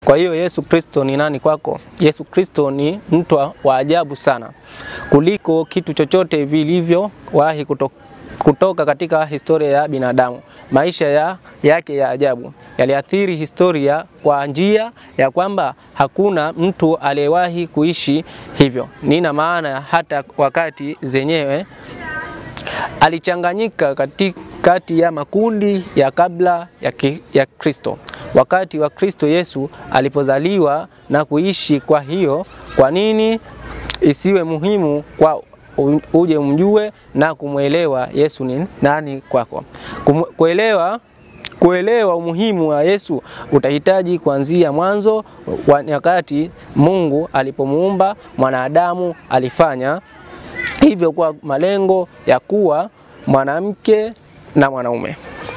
Kwa hiyo Yesu Kristo ni nani kwako? Yesu Kristo ni mtu wa ajabu sana kuliko kitu chochote vilivyowahi kuto, kutoka katika historia ya binadamu. Maisha ya, yake ya ajabu yaliathiri historia kwa njia ya kwamba hakuna mtu aliyewahi kuishi hivyo. Nina maana hata wakati zenyewe alichanganyika kati ya makundi ya kabla ya, ki, ya Kristo wakati wa Kristo Yesu alipozaliwa na kuishi. Kwa hiyo kwa nini isiwe muhimu kwa uje umjue na kumwelewa Yesu ni nani kwako? Kum, kuelewa kuelewa umuhimu wa Yesu utahitaji kuanzia mwanzo wa nyakati. Mungu alipomuumba mwanadamu alifanya hivyo kwa malengo ya kuwa mwanamke na mwanaume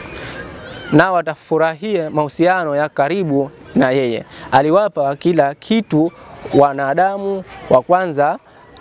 na watafurahia mahusiano ya karibu na yeye. Aliwapa kila kitu wanadamu wa kwanza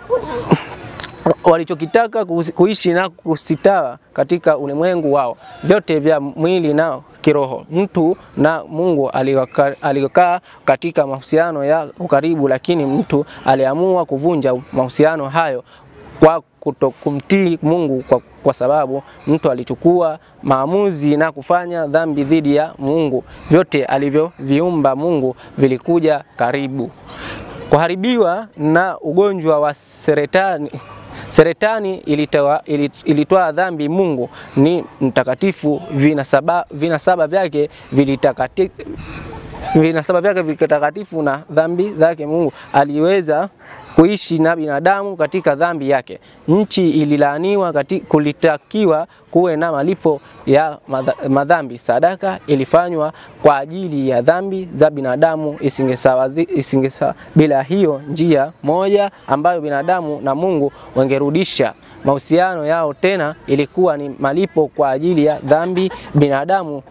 walichokitaka kuishi na kustawi katika ulimwengu wao, vyote vya mwili na kiroho. Mtu na Mungu alikaa katika mahusiano ya ukaribu, lakini mtu aliamua kuvunja mahusiano hayo kwa kutokumtii Mungu kwa, kwa sababu mtu alichukua maamuzi na kufanya dhambi dhidi ya Mungu. Vyote alivyoviumba Mungu vilikuja karibu kuharibiwa na ugonjwa wa seretani. Seretani ilitoa, ilitoa dhambi. Mungu ni mtakatifu, vinasaba, vinasaba vyake vilitakatifu vinasaba vyake vitakatifu na dhambi zake Mungu aliweza kuishi na binadamu katika dhambi yake. Nchi ililaaniwa, kulitakiwa kuwe na malipo ya madhambi. Sadaka ilifanywa kwa ajili ya dhambi za binadamu, isingesawa, isingesawa. Bila hiyo njia moja ambayo binadamu na Mungu wangerudisha mahusiano yao tena, ilikuwa ni malipo kwa ajili ya dhambi binadamu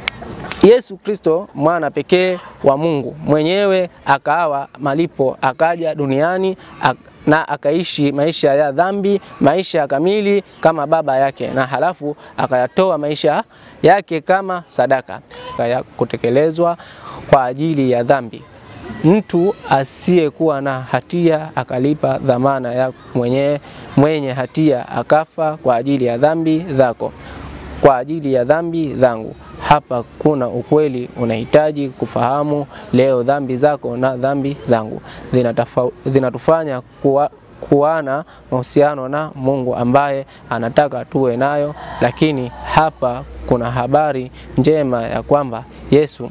Yesu Kristo mwana pekee wa Mungu mwenyewe akawa malipo, akaja duniani ak na akaishi maisha ya dhambi, maisha kamili kama baba yake, na halafu akayatoa maisha yake kama sadaka ya kutekelezwa kwa ajili ya dhambi. Mtu asiyekuwa na hatia akalipa dhamana ya mwenye, mwenye hatia akafa kwa ajili ya dhambi zako, kwa ajili ya dhambi zangu. Hapa kuna ukweli unahitaji kufahamu leo. Dhambi zako na dhambi zangu zinatufanya kuwa, kuwa na mahusiano na Mungu ambaye anataka tuwe nayo, lakini hapa kuna habari njema ya kwamba Yesu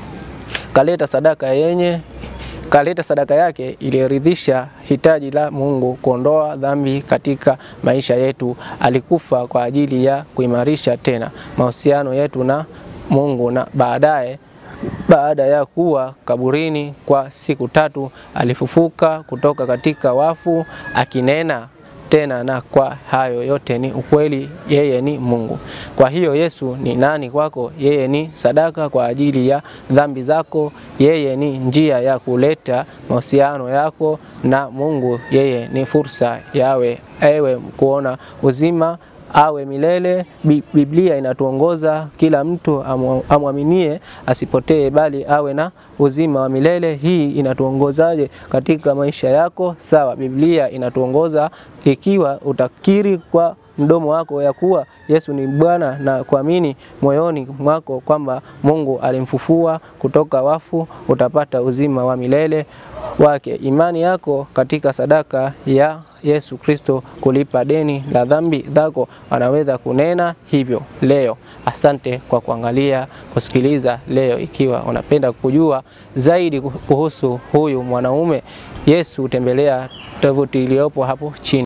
kaleta sadaka yenye kaleta sadaka yake iliyoridhisha hitaji la Mungu kuondoa dhambi katika maisha yetu. Alikufa kwa ajili ya kuimarisha tena mahusiano yetu na Mungu na baadaye baada ya kuwa kaburini kwa siku tatu alifufuka kutoka katika wafu akinena tena, na kwa hayo yote ni ukweli, yeye ni Mungu. Kwa hiyo Yesu ni nani kwako? Yeye ni sadaka kwa ajili ya dhambi zako. Yeye ni njia ya kuleta mahusiano yako na Mungu. Yeye ni fursa yawe ewe kuona uzima awe milele. Biblia inatuongoza kila mtu amwaminie asipotee, bali awe na uzima wa milele. Hii inatuongozaje katika maisha yako? Sawa, Biblia inatuongoza ikiwa utakiri kwa mdomo wako ya kuwa Yesu ni Bwana na kuamini moyoni mwako kwamba Mungu alimfufua kutoka wafu, utapata uzima wa milele wake. Imani yako katika sadaka ya Yesu Kristo kulipa deni la dhambi zako anaweza kunena hivyo leo. Asante kwa kuangalia, kusikiliza leo. Ikiwa unapenda kujua zaidi kuhusu huyu mwanaume Yesu, tembelea tovuti iliyopo hapo chini.